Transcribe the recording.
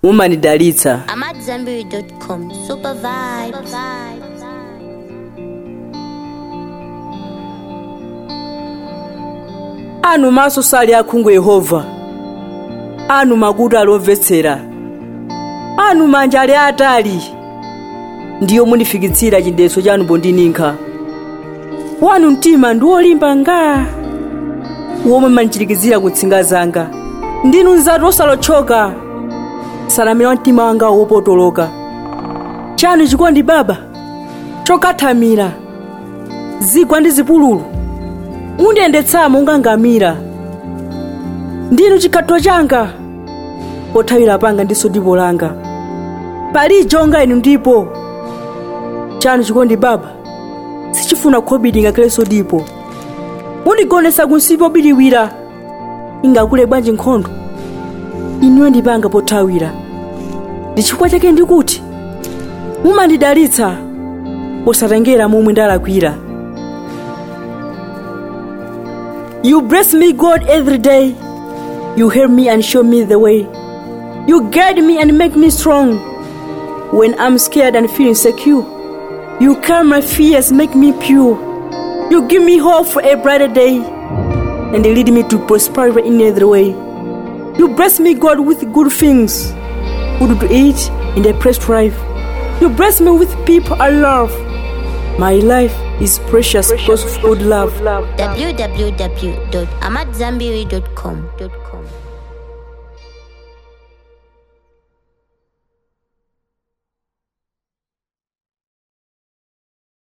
mumanidalitsa AmadZanbury.com. Super vibes. anu maso sali akhungu yehova anu makutu ali omvetsera anu manja ali atali ndiyo munifikitsira chindeso chanu pondinikha wanu mtima ndi wolimba nga womwe mandichirikizira kutsinga zanga ndinu nzatu osalotchoka salamira mtima wanga wopotoloka chanu chikondi baba chokathamira zigwa ndi zipululu mundiyendetsamo ngangamira ndinu chikhatho changa pothawira panga ndiso dipo langa palijo inu ndipo chanu chikondi baba sichifuna khobiri ngakhalenso dipo mundigonesa kunsipi obiriwira ingakule bwanji nkhondo inuyo ndipanga pothawira ndi chifukwa chake ndikuti mumandidalitsa posatengera momwe ndalakwira You bless me, God, every day. You help me and show me the way. You guide me and make me strong. When I'm scared and feel insecure, you calm my fears, make me pure. You give me hope for a brighter day and lead me to prosperity in every way. You bless me, God, with good things, food to eat and a place to live. You bless me with people I love. My life is precious because of good love. www.amadzanbury.com.